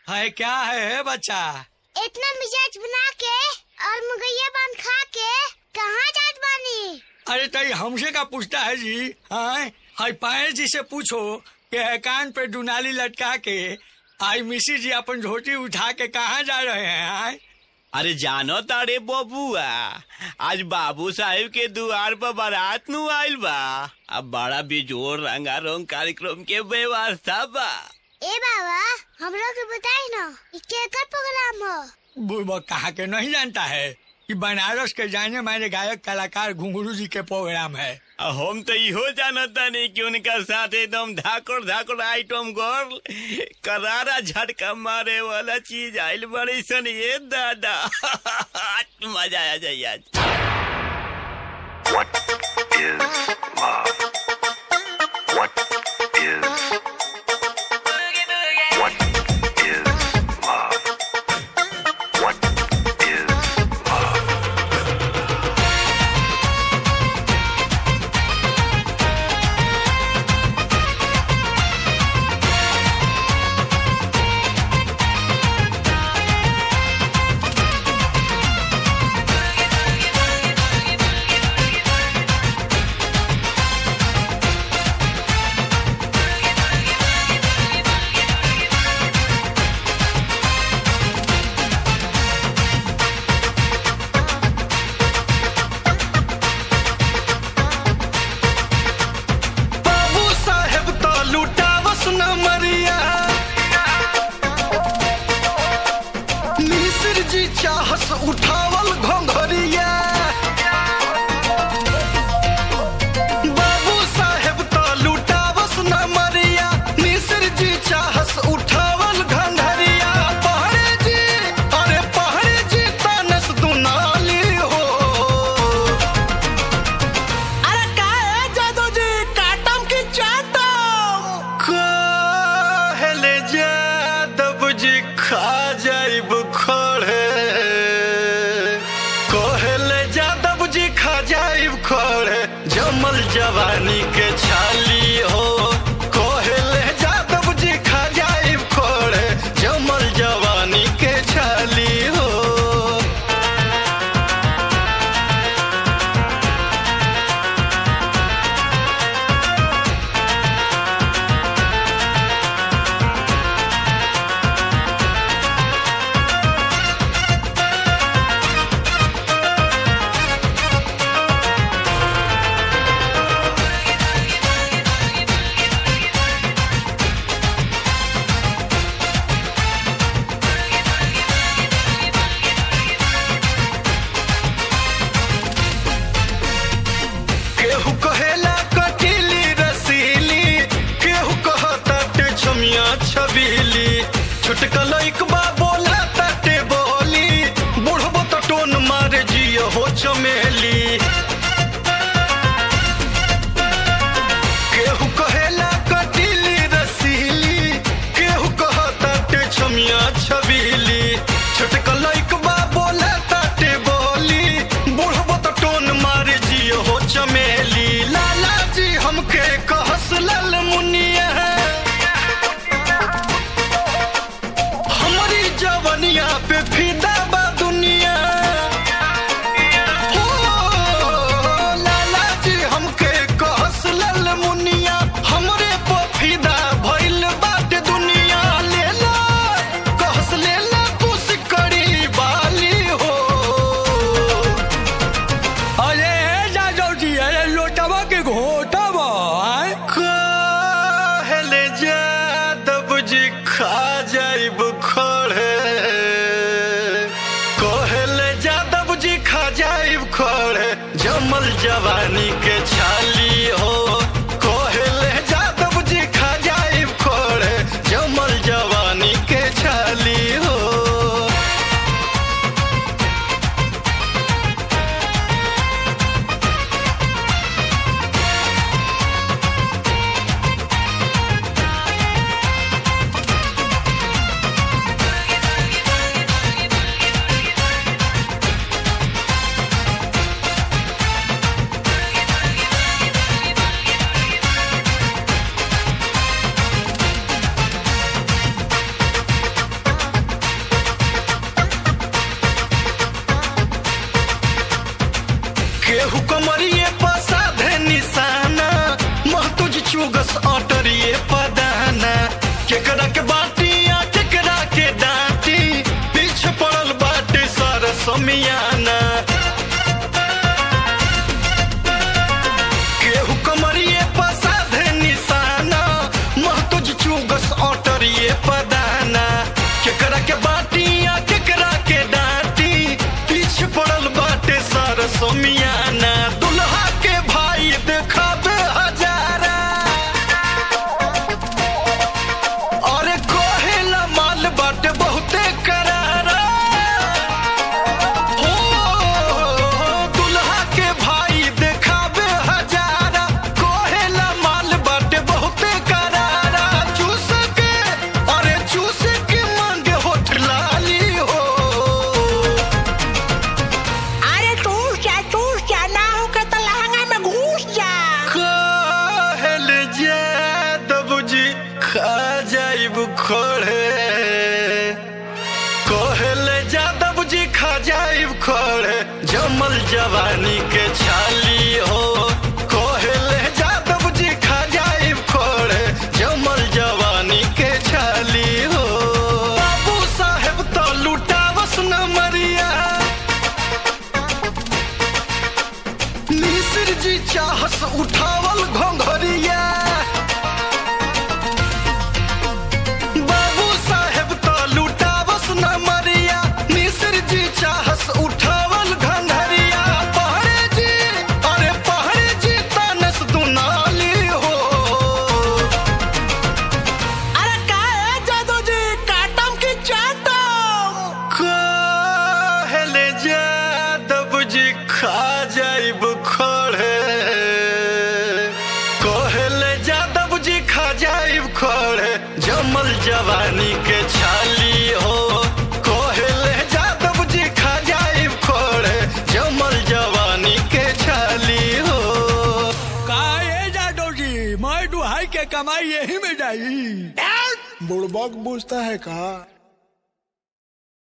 है क्या है बच्चा इतना मिजाज बना के और मुगैया बांध खा के कहाँ जात बानी अरे तई हमसे का पूछता है जी हाँ हाय पाए जी से पूछो कि है कान पे दुनाली लटका के आई मिसी जी अपन झोटी उठा के कहाँ जा रहे हैं आए अरे जानो तारे बबुआ आज बाबू साहेब के दुआर पर बारात नु आइल बा अब बड़ा बिजोर रंगारंग कार्यक्रम के व्यवस्था बा ए बाबा हम लोग के बताई ना ये केकर प्रोग्राम हो बुढ़बक कहा के नहीं जानता है कि बनारस के जाने माने गायक कलाकार घुंगरू जी के प्रोग्राम है आ हम तो इहो जानता नहीं कि उनका साथ एकदम धाकड़ धाकड़ आइटम गर्ल करारा झटका मारे वाला चीज आइल बड़ी सन ये दादा मजा आ जाए आज What is love? What is what is love? What is love? बाबू साहेब तो लुटावस न मरिया मिश्र जी चाहस उठावल घोंघरिया बाबू साहेब तो लुटावस न मरिया मिश्र जी चाहस उठावल घंघरिया पहरे जी अरे पहरे जी तानस दुनाली हो अरे का है जादू जी काटम की चाटम कहले जादव जी खा जाइब खड़े कहले जादव जी खा जाइब खड़े जमल जवानी के छाली हो कहले जादव जी खा जाइब खड़े जमल जवानी के छाली हो केहू कहेला कटीली रसीली केहू कहता टे छमिया छबीली छुटकल इकबा बोला ताटे बोली बुढ़बो तो टोन मारे जियो हो चमेली केहू कहेला कटीली रसीली केहू कहता टे छमिया छबीली छुटकल इकबा बोला ताटे बोली बुढ़बो तो टोन मारे जियो हो चमेली लाला जी हमके कहस लल मुनिया हमारी जवनिया पे फिदा बा दुनिया हो लाला जी हमके कहस लल मुनिया हमरे पे फिदा भइल बाटे दुनिया लेला कहस लेला कुछ करी बाली हो अरे हे जादव जी अरे लोटवा के घोटवा आए कहले जादव जी खा जाइब खड़े कहले जादव जी खा जाइब खड़े जमल जवानी के छाली हो कहले जादव जी खा जाइब खड़े जमल जवानी के छाली हो ए केकरा के बाटी या केकरा के डांटी पीछे पड़ल बाटे सारा समियाना केहू कमरिए पसाधे निशाना महतुज चुगस ऑटरिए पदाना केकरा के बाटी या केकरा के डांटी पीछे पड़ल बाटे सारा समियाना दुल्हा के भाई देखाबे हजारा अरे कोहेला माल बाटे बहुते करारा हो दुल्हा के भाई देखाबे हजारा कोहेला माल बाटे बहुते करारा चूस के अरे चूस के मांगे होठ लाली हो अरे तू जा तू जा ना हो के तो लहंगा में घुस जा कहल जादव जी खा जाइब खोड़े कहल जादव जी खा जाइब खोड़े जमल जवानी के छाली हो कहल जादव जी खा जाइब खोड़े जमल जवानी के छाली हो बाबू साहेब तो लुटावस न मरिया मिश्र जी चाहस उठावल घोंघरिया बाबू साहेब तो लुटावस न मरिया मिश्र जी चाहस उठावल घंघरिया पहरे जी अरे पहरे जी तानस दुनाली हो अरे का है जादू जी काटम की चाटम कहले जादव जी खा जाइब खड़े कहले जादव जी खा जाइब खड़े जमल जवानी के छाली हो कहले जादव जी खा जाइब खड़े जमल जवानी के छाली हो का ए जादव जी मैं दुहाई के कमाई यही में जाई बुड़बक पूछता है का